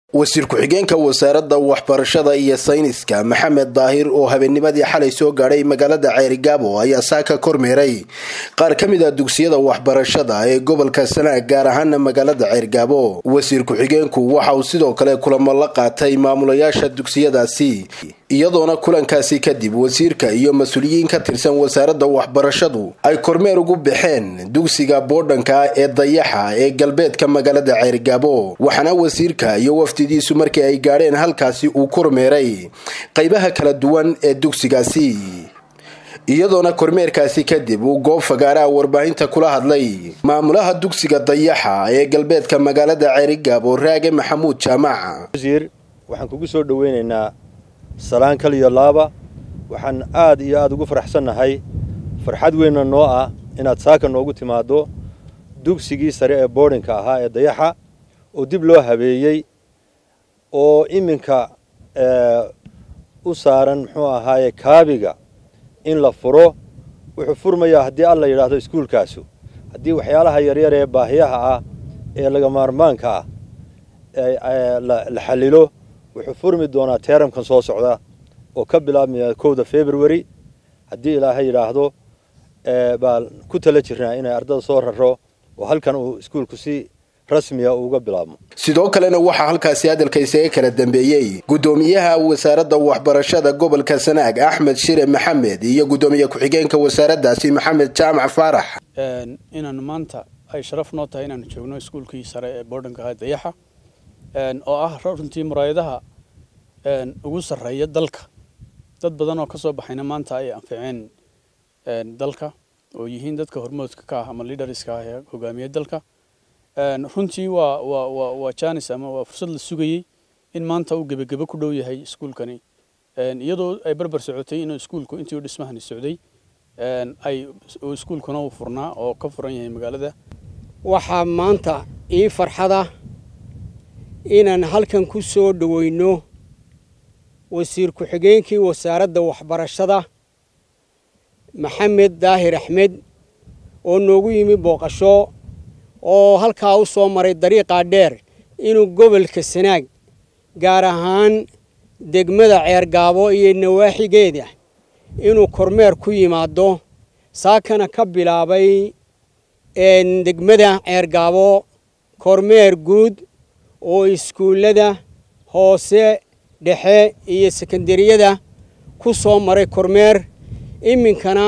wasiir ku-xigeenka wasaaradda waxbarashada iyo sayniska maxamed daahir oo habeennimadii xalay soo gaadhay magaalada ceerigaabo ayaa saa ka kormeeray qaar ka mid a dugsiyada waxbarashada ee gobolka sanaag gaar ahaana magaalada ceerigaabo wasiir ku-xigeenku waxa uu sidoo kale kulamo la qaatay maamulayaasha dugsiyadaasi iyadoona kulankaasi kadib wasiirka iyo mas-uuliyiin ka tirsan wasaaradda waxbarashadu ay kormeer ugu baxeen dugsiga boodhanka ee dayaxa ee galbeedka magaalada ceerigaabo waxaana wasiirka iyo wafdidiisu markii ay gaadheen halkaasi uu kormeeray qaybaha kala duwan ee dugsigaasi iyadoona kormeerkaasi kadib uu goob fagaaraha warbaahinta kula hadlay maamulaha dugsiga dayaxa ee galbeedka magaalada ceerigaabo raage maxamuud jaamac waxaan kugu soo dhaweynaynaa salaan kaliyo laaba waxaan aad iyo aad ugu faraxsannahay farxad weynna noo ah inaad saaka noogu timaaddo dugsigii sare ee boodhinka ahaa ee dayaxa oo dib loo habeeyey oo iminka u saaran muxuu ahaaye kaabiga in la furo wuxuu furmayaa haddii alla yidhaahdo iskuulkaasu haddii waxyaalaha yaryar ee baahiyaha ah ee laga maarmaanka ah la xallilo wuxuu furmi doonaa teeramkan soo socda oo ka bilaabmaya kowda february haddii ilaahay yidhaahdo baan ku tala jirnaa inay ardada soo raro oo halkan uu iskuulku si rasmiya uga bilaabmo sidoo kalena waxaa halkaasi hadalka isaga kala dambeeyey guddoomiyaha wasaaradda waxbarashada gobolka sanaag axmed shire maxamed iyo guddoomiye ku-xigeenka wasaaraddaasi maxamed jaamac faarax inaanu maanta ay sharaf noo tahay inaanu joogno iskuulkii sare ee boodhanka ahaa dayaxa oo ah runtii muraayadaha ugu sarreeya dalka dad badan oo ka soo baxayna maanta ay anficeen dalka oo yihiin dadka hormoodka ka ah ama liidariska ah ee hogaamiya dalka runtii waa waa waa waa janis ama waa fursad la sugayey in maanta uu gebagebo ku dhow yahay iskuulkani iyadoo ay barbar socotay inuu iskuulku intii uu dhismahani socday ay iskuulkuna uu furnaa oo ka furan yahay magaalada waxaa maanta ii farxada inaan halkan ku soo dhoweyno wasiir ku-xigeenkii wasaaradda waxbarashada maxamed daahir axmed oo noogu yimi booqasho oo halkaa u soo maray dariiqaa dheer inuu gobolka sanaag gaar ahaan degmada ceergaabo iyo nawaaxigeeda inuu kormeer ku yimaado saakana ka bilaabay degmada ceergaabo kormeer guud oo iskuullada hoose dhexe iyo sekondariyada ku soo maray kormeer iminkana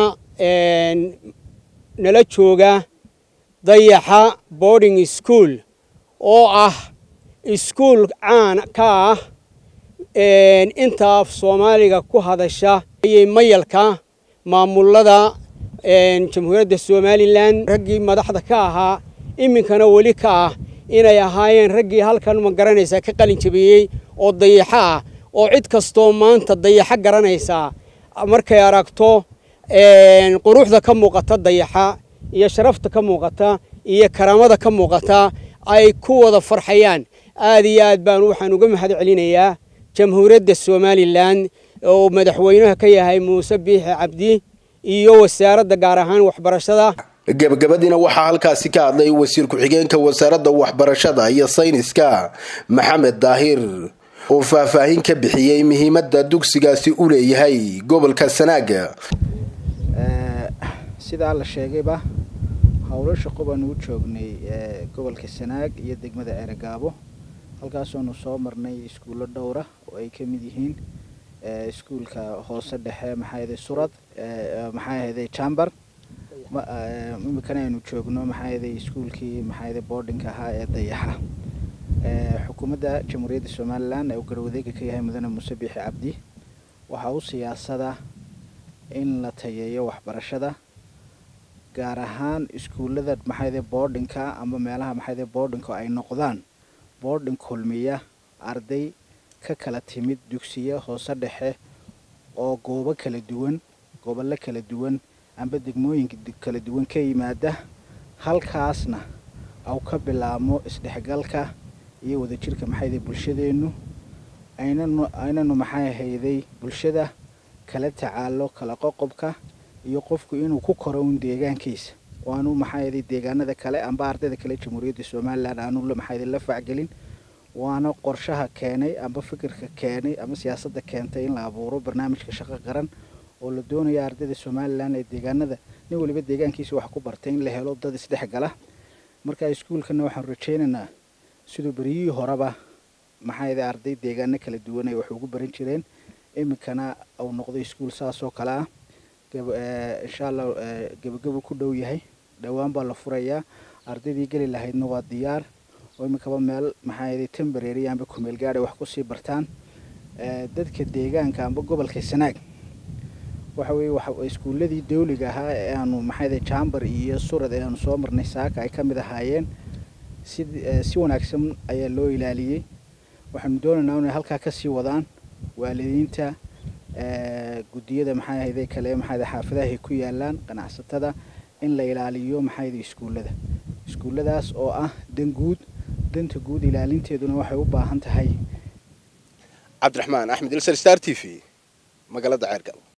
nala jooga dayaxa boarding school oo ah iskuul caan ka ah inta af soomaaliga ku hadasha ayay mayalka maamulada jamhuuriyadda somalilan raggii madaxda ka ahaa iminkana weli ka ah inay ahaayeen raggii halkan ma garanaysaa ka qalin jabiyey oo dayaxo ah oo cid kastoo maanta dayaxo garanaysaa markay aragto quruxda ka muuqata dayaxa iyo sharafta ka muuqata iyo karaamada ka muuqata ay ku wada farxayaan aad iyo aad baan waxaan uga mahad celinayaa jamhuuriyadda somalilan oo madaxweynaha ka yahay muuse biixi cabdi iyo wasaaradda gaar ahaan waxbarashada gebagabadiina waxaa halkaasi ka hadlay wasiir ku-xigeenka wasaaradda waxbarashada iyo sayniska maxamed daahir oo faahfaahin ka bixiyey muhiimadda dugsigaasi u leeyahay gobolka sanaaga sidaa la sheegayba howlo shaqo baanu u joognay gobolka sanaag iyo degmada ceeragaabo halkaasoonu soo marnay iskuullo dhowra oo ay ka mid yihiin iskuulka hoose dhexe maxaayade surad maxaayade jambar imikana aynu joogno maxaayade iskuulkii maxaayade boardinka ahaa ee dayaxa xukuumadda jamhuuriyadda somalilan ee uu garwadeega ka yahay mudane muuse biixi cabdi waxaa u siyaasada in la tayeeyo waxbarashada gaar ahaan iskuullada maxaayade boardinka ama meelaha maxaayade boardinka ay noqdaan boarding kulmiya arday ka kala timid dugsiyo hoose dhexe oo goobo kala duwan gobollo kala duwan amba degmooyinka kala duwan ka yimaada halkaasna au ka bilaabmo isdhexgalka iyo wadajirka maxaayade bulshadeennu aynanu aynanu maxay hayday bulshada kala tacaalo kala qoqobka iyo qofku inuu ku koro un deegaankiisa waanu maxaa yeelay deegaanada kale amba ardayda kale jamhuuriyadda somalilan aanu maxaa yeelay la facgelin waana qorshaha keenay amba fikirka keenay ama siyaasadda keentay in la abuuro barnaamijka shaqo qaran oo la doonaya ardayda somalilan ee deegaanada nin waliba deegaankiisa wax ku bartay in la helo dad isdhexgala marka iskuulkana waxaan rajaynaynaa siduu beryihii horeba maxaa yada arday deegaano kala duwan ay wax ugu baran jireen iminkana uu noqdo iskuul saasoo kale ah insha allah gebagabo ku dhow yahay dhowaan baa la furayaa ardaydii geli lahaydna waa diyaar oo iminkaba meel maxaa yada tembarary amba kumeel gaadhay wax kusii bartaan dadka deegaanka amba gobolka sanaag waxa weeye iskuulladii dawliga ahaa ee aanu maxayda jambar iyo surad ee aanu soo marnay saaka ay ka mid ahaayeen si si wanaagsan ayaa loo ilaaliyey waxaanu doonaynaa inay halkaa kasii wadaan waalidiinta guddiyada maxay ahayde kale maxayda xaafadaha ay ku yaalaan ganacsatada in la ilaaliyo maxayda iskuullada iskuulladaas oo ah dan guud danta guud ilaalinteeduna waxay u baahan tahay cabdiraxmaan axmed ilsar star t v magaalada ceergal